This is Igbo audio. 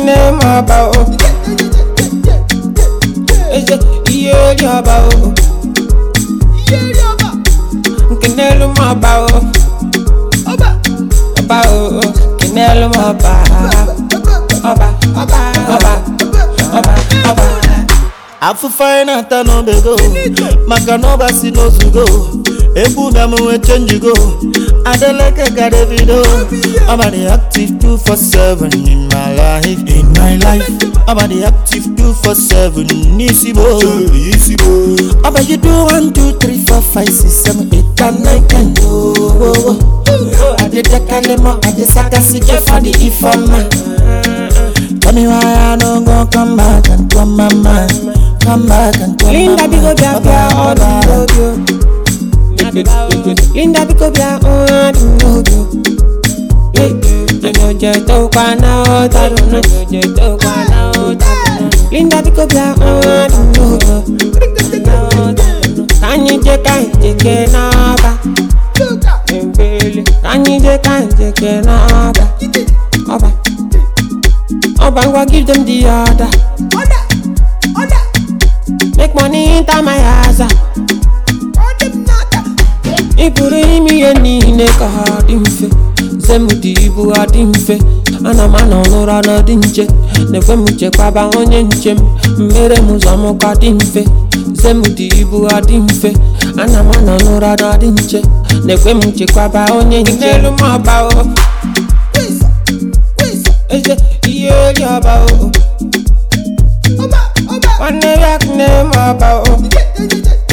kene m ọba o eze ihe ori ọba o kenelu m ọba o ọba o kenelu m ọba ọba ọba ọba ọba ọba afụfa anyị na-ata n'obego maka na ọba si n'ozugo egwu na m nwee chenjigo adeleke ka davido ọba dị active 247 in my life in my life ọba dị active 247 n'isi bo ọba you do 1 2 3 4 5 6 7 8 and 9 10 oh, oh, oh. adedekalemo adesakasi jefadi ifeọma Tell me why I don't go come back and come my mind Come back and come Linda biko bia bia ọdụ n'obi o Linda biko bia ọdụ n'obi o Onye tó pa náà ó tàdù náà Onye tó pa náà ó tàdù náà Linda biko bia ọdụ n'obi o Ka anyị je ka anyị jeke n'ọba Mbele Ka anyị je ka anyị jeke n'ọba Ọba Ọba ngwa give them the order Make money enter my house. Ị pụrụ ime ihe niile ka ha dị mfe Zem dị ibu ha dị mfe Ana m anọ n'ụra na dị nche Na-ekwe m chekwaba onye nche m Mmere m ụzọ m ka dị mfe Zem dị ibu ha dị mfe Ana m anọ n'ụra na dị nche Na-ekwe m chekwaba onye nche N'elu m ọba o Eze ihe ori ọba o Nwanne ya nne m ọba o